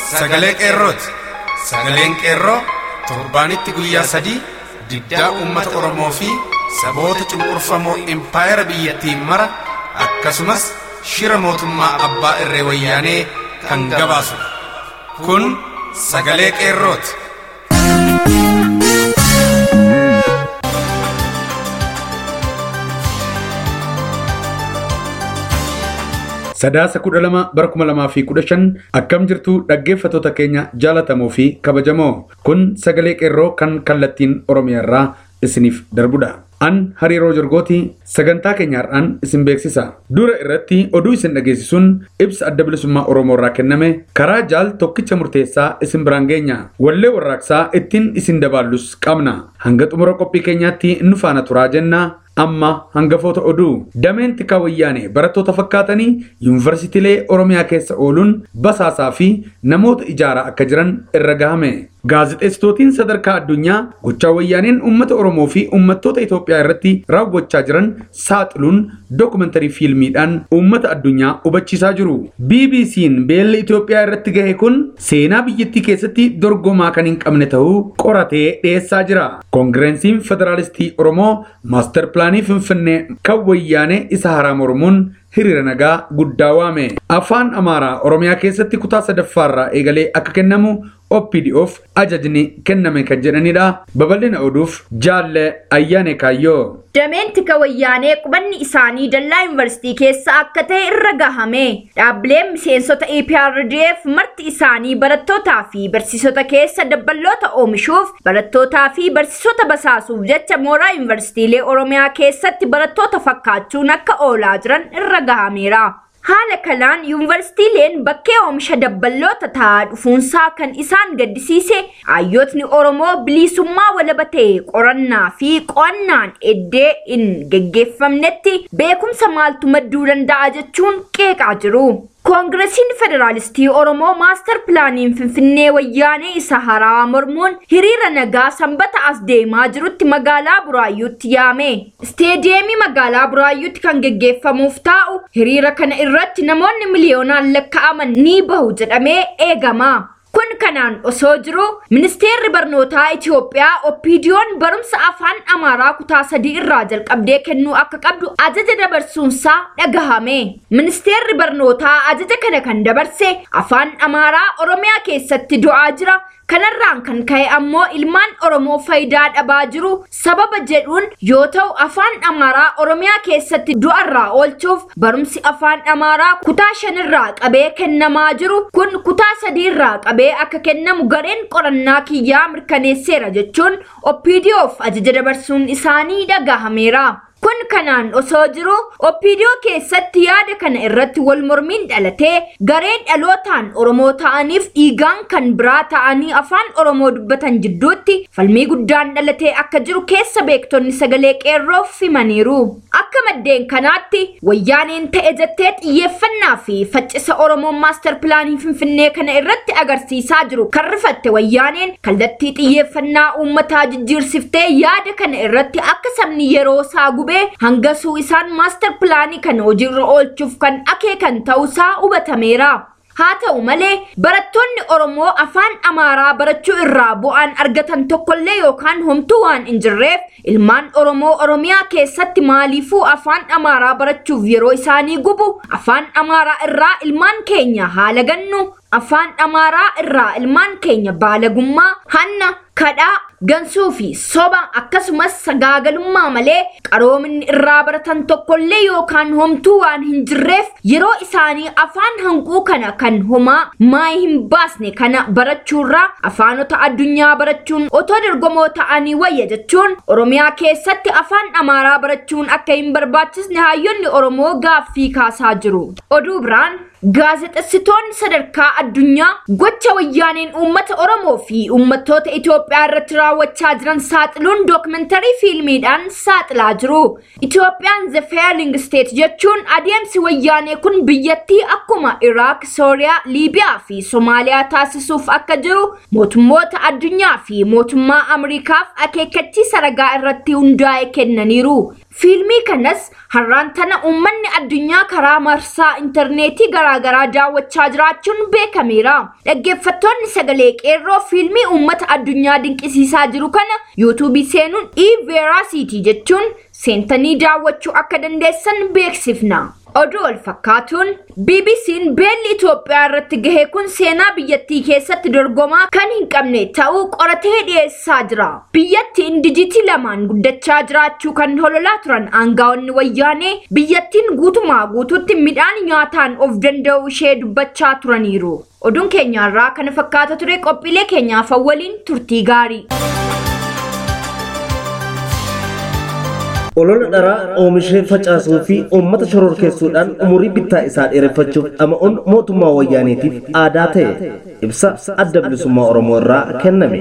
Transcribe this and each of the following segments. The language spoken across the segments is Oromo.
sagalee qeerrooti. Sagaleen qeerroo torbaanitti guyyaa sadii diddaa uummata Oromoo fi saboota cunqurfamoo impaayera biyyattiin mara akkasumas shira mootummaa abbaa irree wayyaanee kan gabaasu. Kun sagalee qeerrooti. Sadaasa kudha lama bara kuma lamaa fi kudha shan akkam jirtu dhaggeeffatoota keenya jaalatamoo fi kabajamoo kun sagalee qeerroo kan kallattiin oromiyaarraa isiniif darbudha. An hariiroo jorgooti sagantaa keenyaarraan isin beeksisa. Dura irratti oduu isin dhageessisuun ibsa adda bilisummaa Oromoo irraa kenname karaa jaal tokkicha murteessaa isin biraan geenya. Wallee warraaqsaa ittiin isin dabaallus qabna. Hanga xumura qophii keenyaatti nu faana turaa jenna. amma hangafoota oduu dameen tikaa wayyaane barattoota fakkaatanii yuunivarsiitiilee oromiyaa keessa ooluun basaasaa fi namoota ijaaraa akka jiran irra gahame gaazexeessitootiin sadarkaa addunyaa gochaa wayyaaneen uummata oromoo fi uummattoota itoophiyaa irratti raawwachaa jiran saaxiluun dookumentarii fiilmiidhaan uummata addunyaa hubachiisaa jiru bbc'n beelli itoophiyaa irratti gahe kun seenaa biyyattii keessatti dorgomaa kan hin qabne ta'uu qoratee dhiyeessaa jira koongireensiin federaalistii oromoo maastar pilaanii finfinnee kan wayyaane isa haraa mormuun hiriira nagaa guddaa waame afaan amaaraa oromiyaa keessatti kutaa sadaffaarraa eegalee akka kennamu OPDOf ajajni kenname kan jedhanidha babal'ina oduuf jaalle ayyaane kaayyoo. Dameen tika wayyaanee qubanni isaanii dallaa yuunivarsiitii keessa akka ta'e irra gahame dhaabbileen miseensota EPRDF marti isaanii barattootaa fi barsiisota keessa dabballoota oomishuuf barattootaa fi barsiisota basaasuuf jecha mooraa yuunivarsiitiilee oromiyaa keessatti barattoota fakkaachuun akka oolaa jiran irra gahameera. Haala kanaan yuunivarsiitiileen bakkee oomisha dabballoota ta'aa dhufuunsaa kan isaan gaddisiise hayyootni Oromoo bilisummaa walaba ta'e qorannaa fi qo'annaan eddee hin geggeeffamnetti beekumsa maaltu madduu danda'a jechuun qeeqaa jiru. koongiresiin federaalistii oromoo maastar pilaaniin finfinnee wayyaanee isa haraa mormuun hiriira nagaa sanbata as deemaa jirutti magaalaa buraayyuutti yaame isteediyeemii magaalaa buraayyuutti kan geggeeffamuuf taa'u hiriira kana irratti namoonni miliyoonaan lakka'aman ni bahu jedhamee eegama. kun kanaan osoo jiru ministeerri barnootaa Itoophiyaa oppiidiyoon barumsa afaan amaaraa kutaa sadii irraa jalqabdee kennuu akka qabdu ajaja dabarsuunsaa dhagahame ministeerri barnootaa ajaja kana kan dabarse afaan amaaraa oromiyaa keessatti du'aa jira kanarraan kan ka'e ammoo ilmaan oromoo faayidaa dhabaa jiru sababa jedhuun yoo ta'u afaan amaaraa oromiyaa keessatti du'arraa oolchuuf barumsi afaan amaaraa kutaa shanirraa qabee kennamaa jiru kun kutaa sadiirraa qabee akka kennamu gareen qorannaa kiyyaa mirkaneesseera jechuun oppiidiyoof ajaja dabarsuun isaanii dhagahameera. kun kanaan osoo jiru oppiidiyoo keessatti yaada kana irratti wal mormiin dhalatee garee dhalootaan oromoo ta'aniif dhiigaan kan biraa ta'anii afaan oromoo dubbatan jidduutti falmii guddaan dhalatee akka jiru keessa beektonni sagalee qeerroof himaniiru akka maddeen kanaatti wayyaaneen ta'e jettee xiyyeeffannaa fi faccisa oromoon maastar pilaanii finfinnee kana irratti agarsiisaa jiru kan rifatte wayyaaneen kallattii xiyyeeffannaa uummataa jijjiirsiftee yaada kana irratti akka sabni yeroo isaa gubee hangasuu isaan maastar pilaanii kana hojiirra oolchuuf kan akeekan ta'uusaa hubatameera. haa ta'u malee barattoonni oromoo afaan amaaraa barachuu irraa bu'aan argatan tokkollee yookaan homtuu waan hin jirreef ilmaan oromoo oromiyaa keessatti maaliifuu afaan amaaraa barachuuf yeroo isaanii gubu afaan amaaraa irraa ilmaan keenya haala gannu afaan amaaraa irraa ilmaan keenya baalagummaa hanna kadhaa gansuu fi soba akkasumas sagaagalummaa malee qaroominni irraa baratan tokkollee yookaan homtuu waan hin jirreef yeroo isaanii afaan hanquu kana kan homaa maayii hin baasne kana barachuurraa afaanota addunyaa barachuun otoo dorgomoo ta'anii wayya jechuun oromiyaa keessatti afaan amaaraa barachuun akka hin barbaachisne hayyoonni oromoo gaaffii kaasaa jiru oduu biraan gaazexessitoonni sadarkaa addunyaa gocha wayyaaneen uummata oromoo fi uummattoota Itoophiyaa irratti raawwachaa jiran saaxiluun dookumentarii fiilmiidhaan saaxilaa jiru. Itoophiyaan The Failing State jechuun adeemsi wayyaanee kun biyyattii akkuma Iraak, Sooriyaa, Liibiyaa fi Somaaliyaa taasisuuf akka jiru mootummoota addunyaa fi mootummaa Ameerikaaf akeekkachiisa ragaa irratti hundaa'e kennaniiru. Fiilmii kanas har'aan tana uummanni addunyaa karaa marsaa intarneetii garaagaraa daawwachaa jiraachuun beekameera. Dhaggeeffattoonni sagalee qeerroo fiilmii uummata addunyaa dinqisiisaa jiru kana yuutuubii seenuun e-veracity jechuun seentanii daawwachuu akka dandeessan beeksifna. Oduu wal fakkaatuun BBC'n beelli Itoophiyaa irratti gahe kun seenaa biyyattii keessatti dorgomaa kan hin qabne ta'uu qoratee dhiyeessaa jira. Biyyattiin dijitii lamaan guddachaa jiraachuu kan hololaa turan aangaa'onni wayyaanee biyyattiin guutumaa guutuutti midhaan nyaataan of danda'u ishee dubbachaa turaniiru. Oduun keenyaarraa kana fakkaata ture qophiilee keenyaaf waliin turtii gaarii. olola dharaa oomishee facaasuu fi uummata shororkeessuudhaan umurii bittaa isaa dheereffachuuf dhama'uun mootummaa wayyaaniitiif aadaa ta'e ibsa adda bilisummaa oromoo irraa kenname.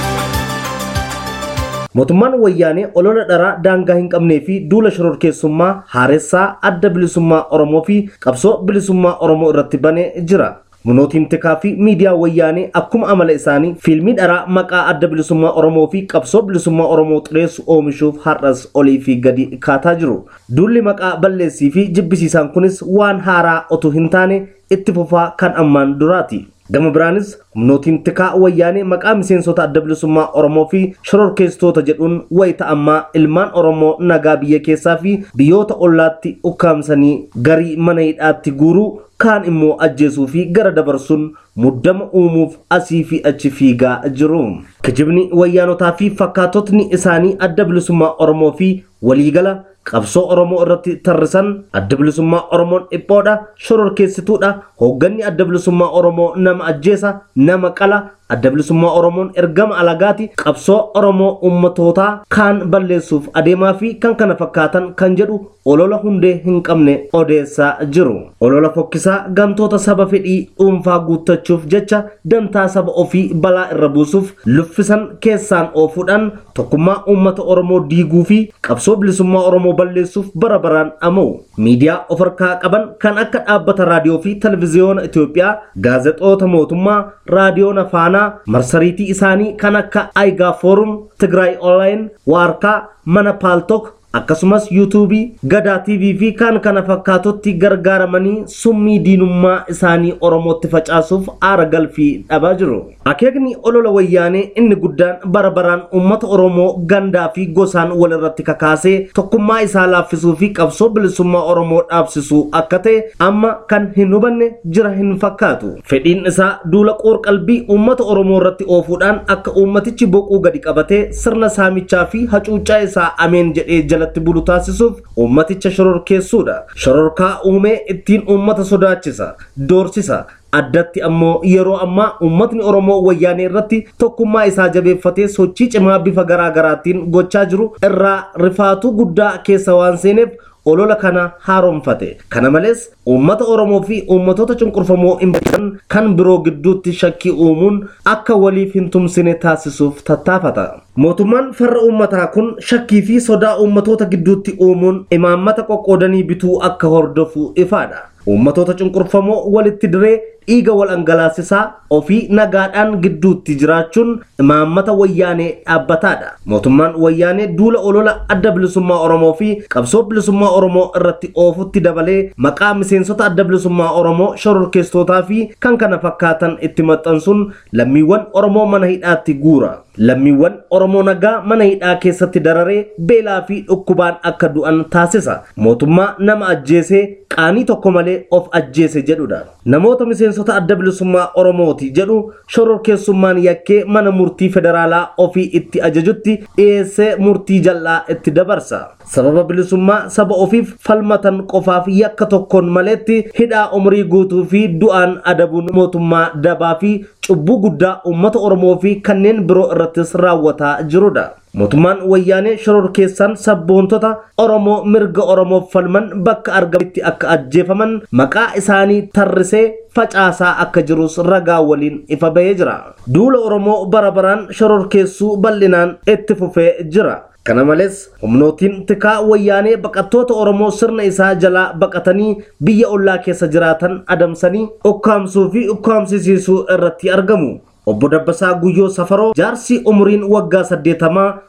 mootummaan wayyaanee olola dharaa daangaa hin qabnee fi duula shororkeessummaa haaressaa adda bilisummaa oromoo fi qabsoo bilisummaa oromoo irratti banee jira. Munootiin tikaa fi miidiyaa wayyaanee akkuma amala isaanii fiilmii dharaa maqaa adda bilisummaa Oromoo fi qabsoo bilisummaa Oromoo xureessu oomishuuf har'as olii fi gadi kaataa jiru. Duulli maqaa balleessii fi jibbisiisaan kunis waan haaraa otoo hin taane itti fufaa kan ammaan duraati. Gama biraanis humnootiin tikaa wayyaanee maqaa miseensota adda bilisummaa Oromoo fi shororkeessitoota jedhuun wayita ammaa ilmaan Oromoo nagaa biyya keessaa fi biyyoota ollaatti ukkaamsanii garii mana hidhaatti guuruu kaan immoo ajjeesuu fi gara dabarsuun muddama uumuuf asii fi achi fiigaa jiru. Kijibni wayyaanotaa fi fakkaatotni isaanii adda bilisummaa Oromoo fi waliigala qabsoo Oromoo irratti tarrisan adda bilisummaa Oromoon dhiphoodha, shororkeessituudha, hoogganni adda bilisummaa Oromoo nama ajjeesa, nama qala, adda bilisummaa Oromoon ergama alagaati qabsoo Oromoo ummatootaa kaan balleessuuf adeemaa fi kan kana fakkaatan kan jedhu olola hundee hin qabne odeessaa jiru. Olola fokkisaa gantoota saba fedhii dhuunfaa guuttachuuf jecha dantaa saba ofii balaa irra buusuuf luffisan keessaan oofuudhaan tokkummaa uummata Oromoo diiguu fi qabsoo bilisummaa Oromoo balleessuuf bara baraan dhama'u. Miidiyaa of harkaa qaban kan akka dhaabbata raadiyoo fi televezyiyoona Itoophiyaa, gaazexoota mootummaa, raadiyoon afaanaa, marsariitii isaanii kan akka Aigaa Foorum, Tigraay Online, Waarkaa, Mana Paaltok, akkasumas yuutuubii gadaa tv fi kan kana fakkaatutti gargaaramanii summii diinummaa isaanii oromootti facaasuuf aara galfii dhabaa jiru akeekni olola wayyaanee inni guddaan bara baraan uummata oromoo gandaa fi gosaan walirratti kakaasee tokkummaa isaa laaffisuu fi qabsoo bilisummaa oromoo dhaabsisuu akka ta'e amma kan hin hubanne jira hin fakkaatu fedhiin isaa duula qoor-qalbii uummata oromoo irratti oofuudhaan akka uummatichi boquu gadi qabatee sirna saamichaa fi hacuuccaa isaa ameen jedhee jalatti bulu taasisuuf uummaticha shororkeessuudha. Shororkaa uumee ittiin uummata sodaachisa, doorsisa. Addatti ammoo yeroo ammaa uummatni Oromoo wayyaanee irratti tokkummaa isaa jabeeffatee sochii cimaa bifa garaa garaatiin gochaa jiru irraa rifaatuu guddaa keessa waan seeneef olola kana haaromfate. Kana malees uummata Oromoo fi uummatoota cunqurfamoo hin beekan kan biroo gidduutti shakkii uumuun akka waliif hin tumsine taasisuuf tattaafata. Mootummaan farra uummataa kun shakkii fi sodaa uummatoota gidduutti uumuun imaammata qoqqoodanii bituu akka hordofu ifaadha. Uummatoota cunqurfamoo walitti diree dhiiga wal dhangalaasisaa ofii nagaadhaan gidduutti jiraachuun imaammata wayyaanee dhaabbataadha. Mootummaan wayyaanee duula olola adda bilisummaa Oromoo fi qabsoo bilisummaa Oromoo irratti oofutti dabalee maqaa miseensota adda bilisummaa Oromoo shororkeessitootaa fi kan kana fakkaatan itti maxxansuun lammiiwwan Oromoo mana hidhaatti guura. Lammiiwwan Oromoo nagaa mana hidhaa keessatti dararee beelaa fi dhukkubaan akka du'an taasisa. Mootummaa nama ajjeesee qaanii tokko malee of ajjeese jedhudha. Namoota miseensota adda bilisummaa Oromooti jedhu shororkeessummaan yakkee mana murtii federaalaa ofii itti ajajutti dhiyeessee murtii jal'aa itti dabarsa. Sababa bilisummaa saba ofiif falmatan qofaaf yakka tokkoon maleetti hidhaa umrii guutuu fi du'aan adabuun mootummaa dabaa fi cubbuu guddaa uummata Oromoo fi kanneen biroo irrattis raawwataa jirudha. Mootummaan wayyaanee shororkeessaan sabboontota Oromoo mirga Oromoof falman bakka argamanitti akka ajjeefaman maqaa isaanii tarrisee facaasaa akka jirus ragaa waliin ifa bahee jira. Duula Oromoo bara baraan shororkeessuu bal'inaan itti fufee jira. Kana malees humnootiin tikaa wayyaanee baqattoota Oromoo sirna isaa jalaa baqatanii biyya ollaa keessa jiraatan adamsanii ukkaamsuu fi ukkaamsisiisuu irratti argamu. Obbo Dabbasaa Guyyoo Safaroo jaarsi umuriin waggaa saddeetamaa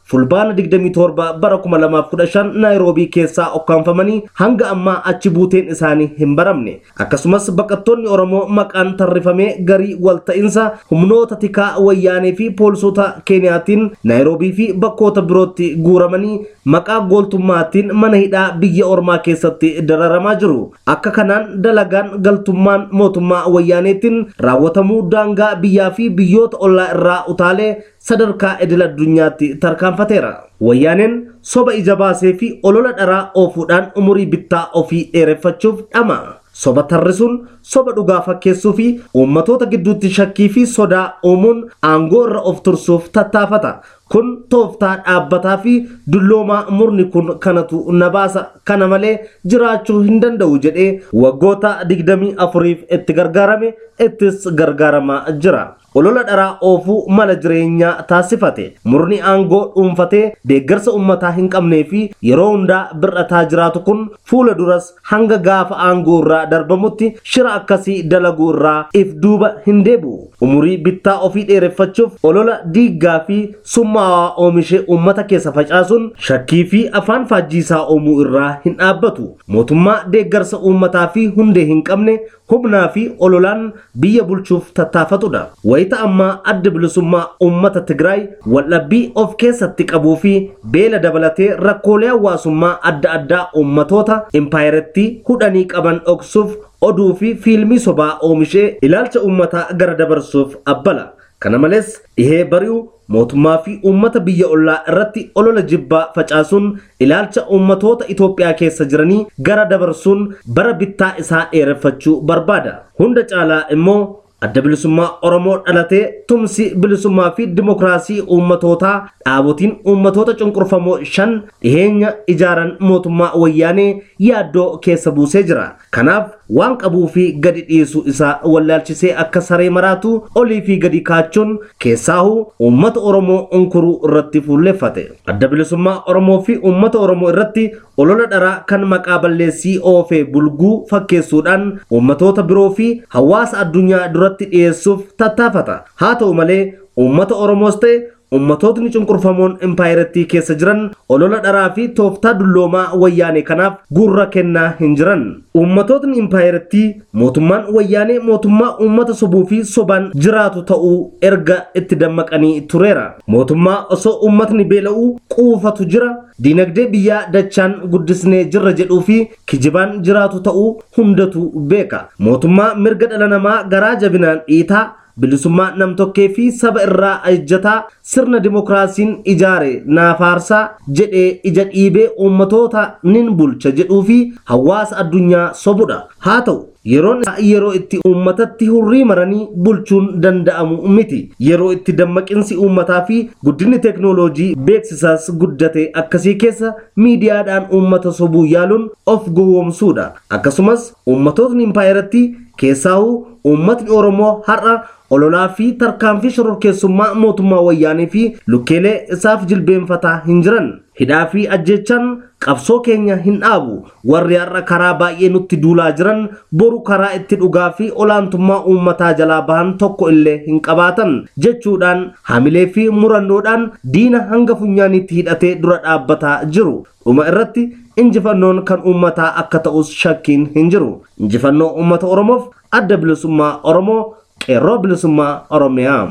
fulbaana 27 bara 2015 naayiroobii keessaa okkaanfamanii hanga ammaa achi buuteen isaanii hin baramne akkasumas baqattoonni oromoo maqaan tarrifamee garii walta'insa humnoota tikaa wayyaanee fi poolisota keeniyaatiin naayiroobii fi bakkoota birootti guuramanii maqaa gooltummaatiin mana hidhaa biyya ormaa keessatti dararamaa jiru akka kanaan dalagaan galtummaan mootummaa wayyaaneetiin raawwatamuu daangaa biyyaa fi biyyoota ollaa irraa utaalee sadarkaa idil addunyaatti tarkaanfateera. Wayyaaneen soba ija baasee fi olola dharaa oofuudhaan umurii bittaa ofii dheereffachuuf dhama. Soba tarrisuun soba dhugaa fakkeessuu fi uummatoota gidduutti shakkii fi sodaa uumuun aangoo irra of tursuuf tattaafata. Kun tooftaa dhaabbataa fi dulloomaa murni kun kanatu na baasa kana malee jiraachuu hin danda'u jedhee waggoota digdamii afuriif itti gargaarame ittis gargaaramaa jira. olola dharaa oofuu mala jireenyaa taasifate murni aangoo dhuunfatee deeggarsa ummataa hin qabnee fi yeroo hundaa bir'ataa jiraatu kun fuula duras hanga gaafa aangoo irraa darbamutti shira akkasii dalaguu irraa if duuba hin deebi'u umurii bittaa ofii dheereffachuuf olola diiggaa fi summaawaa oomishee ummata keessa facaasuun shakkii fi afaan faajjiisaa uumuu irraa hin dhaabbatu mootummaa deeggarsa uummataa fi hundee hin qabne humnaa fi ololaan biyya bulchuuf tattaafatudha. Wayita ammaa adda bilisummaa uummata Tigraay waldhabbii of keessatti qabuu fi beela dabalatee rakkoolee hawaasummaa adda addaa uummatoota impaayiratti hudhanii qaban dhoksuuf oduu fi fiilmii sobaa oomishee ilaalcha uummataa gara dabarsuuf abbala. Kana malees dhihee bari'u mootummaa fi uummata biyya ollaa irratti olola jibbaa facaasuun ilaalcha uummatoota Itoophiyaa keessa jiranii gara dabarsuun bara bittaa isaa dheereffachuu barbaada. Hunda caalaa immoo adda bilisummaa Oromoo dhalatee tumsi bilisummaa fi dimokiraasii uummatootaa dhaabotiin uummatoota cunqurfamoo shan dhiheenya ijaaran mootummaa wayyaanee yaaddoo keessa buusee jira. Kanaaf waan qabuu fi gadi dhiisuu isaa wallaalchisee akka saree maraatu olii fi gadi kaachuun keessaahu uummata Oromoo unkuruu irratti fuulleffate. Adda bilisummaa Oromoo fi uummata Oromoo irratti olola dharaa kan maqaa balleessii oofee bulguu fakkeessuudhaan uummatoota biroo fi hawaasa addunyaa duratti dhiyeessuuf tattaafata. Haa ta'u malee uummata Oromoos ta'e ummatootni cunqurfamoon impaayirettii keessa jiran olola dharaa fi tooftaa dulloomaa wayyaanee kanaaf gurra kennaa hin jiran. Ummatootni impaayirettii mootummaan wayyaanee mootummaa uummata sobuu fi sobaan jiraatu ta'uu erga itti dammaqanii tureera. Mootummaa osoo uummatni beela'uu quufatu jira. Diinagdee biyyaa dachaan guddisnee jirra jedhuu fi kijibaan jiraatu ta'uu hundatu beeka. Mootummaa mirga dhala namaa garaa jabinaan dhiitaa bilisummaa namtokkee fi saba irraa ejjataa sirna dimokiraasiin ijaare naafaarsaa jedhee ija dhiibee uummatoota nin bulcha jedhuu fi hawaasa addunyaa sobudha. Haa ta'u yeroon yeroo itti uummatatti hurrii maranii bulchuun danda'amu miti. Yeroo itti dammaqinsi uummataa fi guddinni teeknooloojii beeksisaas guddate akkasii keessa miidiyaadhaan uummata sobuu yaaluun of gowwoomsuudha. Akkasumas uummatootni impaayiratti keessaahuu uummatni Oromoo har'a ololaa fi tarkaanfii shororkeessummaa mootummaa wayyaanii fi lukkeelee isaaf jilbeenfataa hin jiran. Hidhaa fi ajjechaan qabsoo keenya hin dhaabu. Warri har'a karaa baay'ee nutti duulaa jiran boru karaa itti dhugaa fi olaantummaa uummataa jalaa bahan tokko illee hin qabaatan jechuudhaan hamilee fi murannoodhaan diina hanga funyaanitti hidhatee dura dhaabbataa jiru. Dhuma irratti injifannoon kan uummataa akka ta'us shakkiin hin jiru. Injifannoo uummata Oromoof adda bilisummaa Oromoo qeerroo bilisummaa Oromiyaa.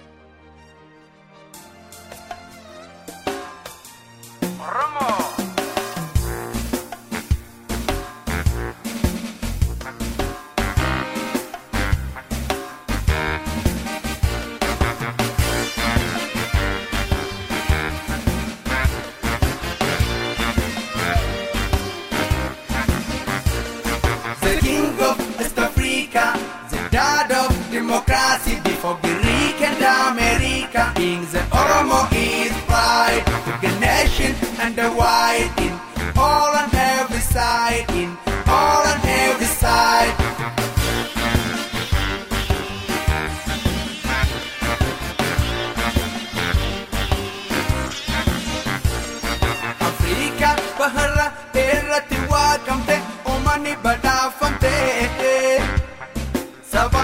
The king of West Africa, the dad of democracy before Greek and America. King the Oromo is pride to the nation and the white in all on every side, in all on every side. Afrika bahara irratti waaqamte uummanni badhaafamte saba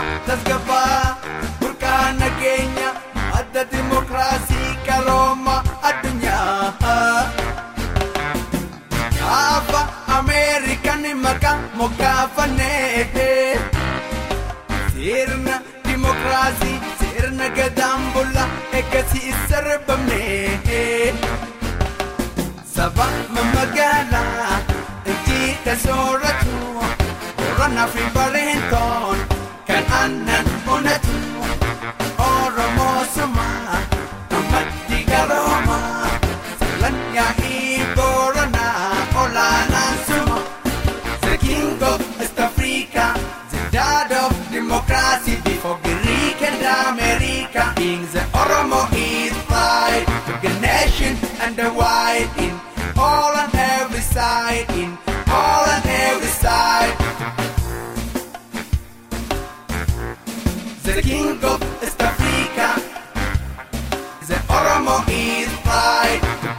tasgabbaa burqaa nageenya adda dimokiraasii qarooma addunyaa dimokiraasii sirna gadaan bulla eeggasi sarbamne saba magaalaa injiita sooratu qorannaa fi bareentoon kan aannan onatu oromoo sumaa ammatti garoomaa salan yaa'ii booranaa olaanaan suma the king of East Africa the dad of democracy before Greek and America being the Oromo is pride to the nation and the white in all and every side in all and every side the king of East Africa the Oromo is pride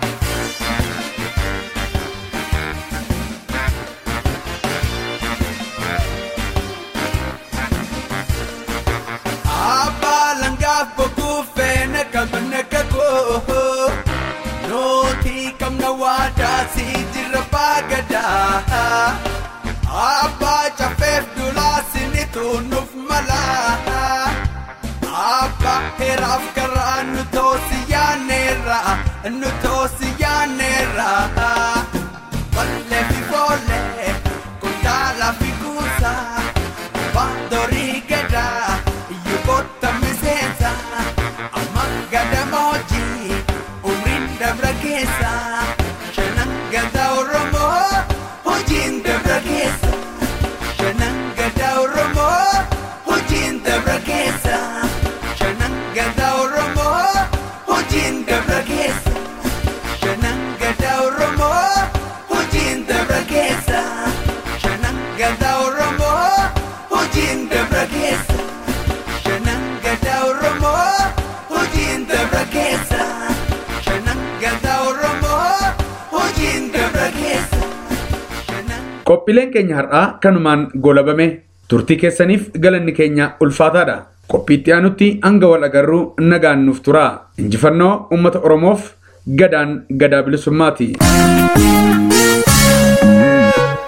Abba langaaf bokkuu feene qabne kakoo Nuti qabna waadaa si jirra baagadaa Abba cafeef dulaa sinitu nuuf malaa Abba heeraaf karaa nu toosi yaaneera nu toosi yaaneera Ballee fi boolee kuntaala fi kuusaa Bandorii gadaa yuboota miseensa amma gadamoojii umriin dabra keessa shanan gadaa oromoo hojiin dabra keessa shanan gadaa oromoo hojiin dabra keessa shanan gadaa oromoo hojiin dabra keessa shanan gadaa oromoo hojiin dabra keessa shanan gadaa oromoo hojiin dabra keessa shanan gadaa oromoo hojiin dabra keessa shanan gadaa oromoo hojiin dabra keessa shanan Qophiileen keenya har'aa kanumaan golabame turtii keessaniif galanni keenya ulfaataadha. Qophiitti aanutti hanga wal agarruu nagaan nuuf turaa. Injifannoo uummata Oromoof gadaan gadaa bilisummaati.